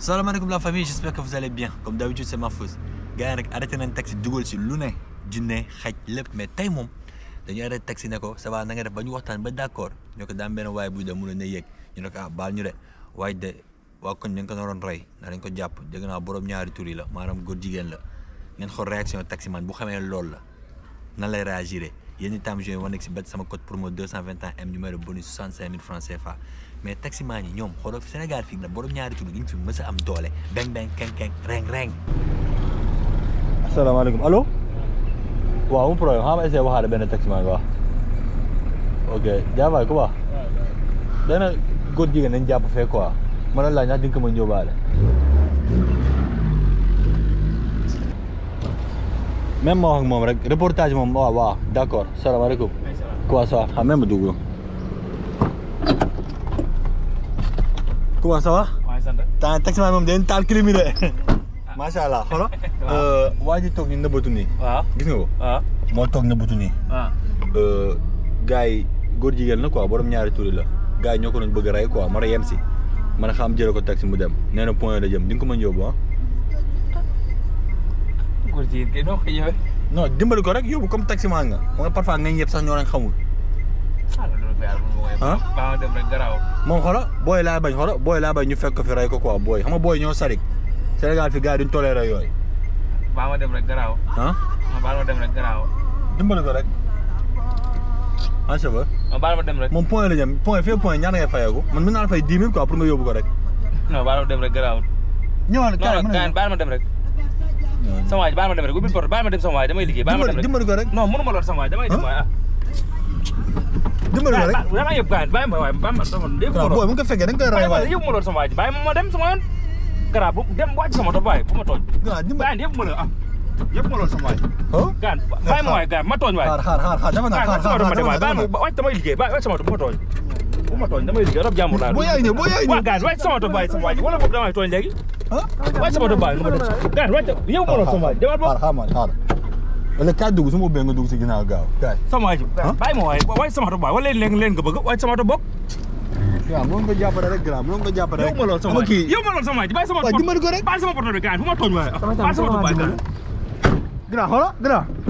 salaamaaleykum la famille j'espère que vous allez bien comme d'habitude c'est Mahfouz gars yi nag arrêté nañ taxi dugal si lu ne junne xaj lépp mais tey moom dañu arrêté taxi ne ko ça va na nga def ba ñu waxtaan ba d'accord ñu ko daan benn waaye buy de mun a ne yéeg ñu ne ko ah baal ñu de waaye de waa koñ dañ ko naroon rey na dañ ko jàpp dégg naa borom ñaari tur yi la maanaam góor jigéen la ngeen xool réaction taximan bu xamee loolu la nan lay réagir yéen itam joué wane si bet sama code promo 221 M numéro bonus 65 000 francs CFA mais taximan yi ñoom xoolal Sénégal fii nag borom ñaari tur duñ fi mës a am doole beng beng keng keng reng reng. asalaamaaleykum allo waaw mu problème xam nga essayé waxaale benn taximan quoi ok jaabaay ku baax benn góor jigéen nañ jàpp fee quoi ma ne laaj ndax di nga ko mën yóbbaale même ma wax ak moom rek reportage moom waaw waaw d'accord salaamaaleykum quoi ça va ah même ma dugg quoi ça va maa ngi sant. temps taximan moom dañ taal clim yi de macha allah xolo waa ji toog ñu nëbbatu nii waaw gis nga ko waaw moo toog nëbbatu nii waaw. gars yi góor jigéen la quoi borom ñaari turi la gars yi ñoo ko doon bëgg a rey quoi mara yem si man a xam jële ko taxi mu dem nee na point la jëm di nga ko mën yóbbu ah góor jigéen kay noo koy ñëwee. non dimbali ko rek yóbbu comme taximan nga xam nga parfois nga ñëpp sax ñoo leen xamul ah loolu ko yàlla mënu ma koy. ah baa ma dem rek garaaw. moom xolo booy laa bañ xolo booy laa bañ ñu fekk ko fi rey ko quoi booy xam nga booy ñoo sarik Sénégal fi gars yi duñ toléré yooyu baa ma dem rek garaaw. ah ma baal ma dem rek garaaw. dimbali ko rek en cheveux ma baal ma dem rek. moom point la jëm point fii point ñaata ngay fayeeku man mën naa la fay dix mille quoi pour nga yóbbu ko rek non baal ma dem rek garaaw. ñëwal non non kaay baal ma dem rek. sama waay ji baal ma dem rek ubbil porte baal ma dem sama waay damay liggéey baal ma dem rek. dimbali ko rek non mënu ma lool sama waay damay dem waay ah. dimbali ko rek da nga yëpp kaay bàyyi ma waay bàyyi ma sama dégg waaw booy mu ko fekkee da nga koy rey waaye yëpp ma lool sama waay ji bàyyi ma ma dem sama yoon. garaaw bu dem wàcc sama tool bàyyi bu ma tooñ. waaw dimbali bàyyi yëpp ma la ah yëpp ma lool sama waay. oh gaan bàyyi ma waay gaan ma tooñ waay. xaar xaar xaar xaar dafa nag xaar xaar xaar dafa nag wàcc damay liggéey ba wàcc sama tool bu ma tooñ bu ma tooñ damay liggéey rob jàmbur laa boo yaay ñëw boo yaay ñëw waa gaan wàcc sama tool bàyyi sama waay ji wala boobu damay tooñ léegi ah wàcc sama tool bàyyi nu ma dem gaan wàcc yow ma lool sama waay demal xaar boobu xaar man xaar wala kaay dugg su ma ubbee nga dugg si ginnaaw gaaw kaay sama waay ji bàyyi ma waay wàcc sama tool bàyyi wala leen leen nga bëgg wàcc sama tool bokk waaw mën nga jàppale rek grand mën nga jàppale yow rek ma lool sama ama waay kii yow ma lool sama waay ji bàyyi sama waaw porte dimbali ko rek bàyyi sama porte bi gaan bu ma tooñ waay bàyyi sama tool bàyyi gaan grand xoola grand